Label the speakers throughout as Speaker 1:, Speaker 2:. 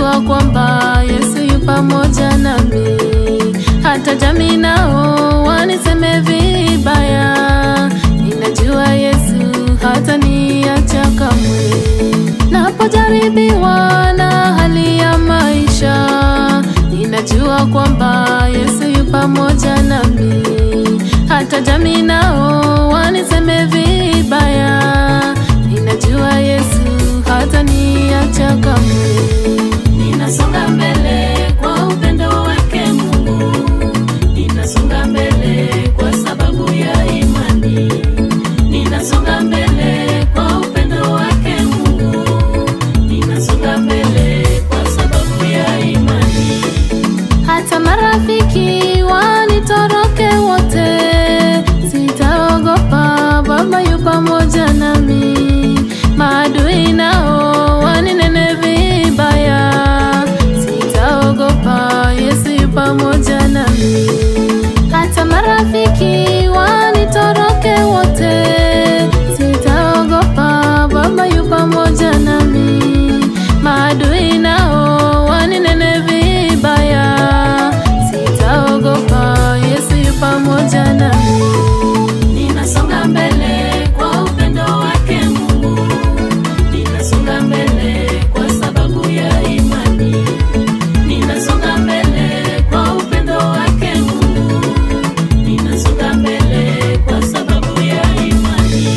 Speaker 1: Ninajua kwamba Yesu yu pamoja nami, hata jamii nao waniseme vibaya. Ninajua Yesu hataniacha kamwe. Napojaribiwa na hali ya maisha, ninajua kwamba Yesu yu pamoja nami, hata jamii nao waniseme vibaya. Ninajua Yesu hataniacha kamwe. Ninasonga mbele kwa upendo wake Mungu, ninasonga mbele kwa sababu ya imani, ninasonga mbele kwa upendo wake Mungu, ninasonga mbele kwa sababu ya imani. Hata marafiki wanitoroke wote, sitaogopa, Baba yu pamoja nami. Maadui nao waninene vibaya, sitaogopa, Yesu yu pamoja nami. Hata marafiki wanitoroke wote, sitaogopa, Baba yu pamoja nami. Maadui nao waninene vibaya, sitaogopa, Yesu yu pamoja nami. Ninasonga mbele kwa upendo wake Mungu, ninasonga mbele kwa sababu ya imani, ninasonga mbele kwa upendo wake Mungu, ninasonga mbele kwa sababu ya imani.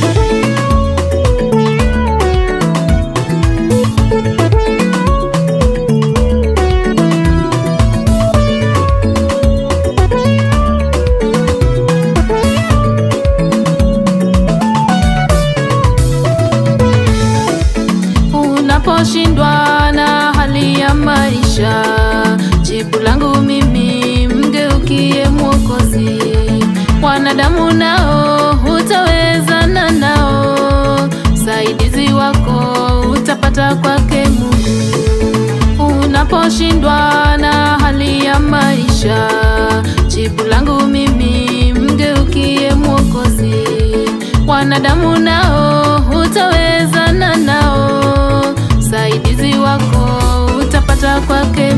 Speaker 1: Unaposhindwa na hali ya maisha, jibu langu mimi mgeukie Mwokozi. Wanadamu nao hutawezana nao, usaidizi wako utapata kwake Mungu. Unaposhindwa na hali ya maisha, jibu langu mimi mgeukie Mwokozi. Wanadamu nao hutawezana nao, usaidizi wako utapata kwake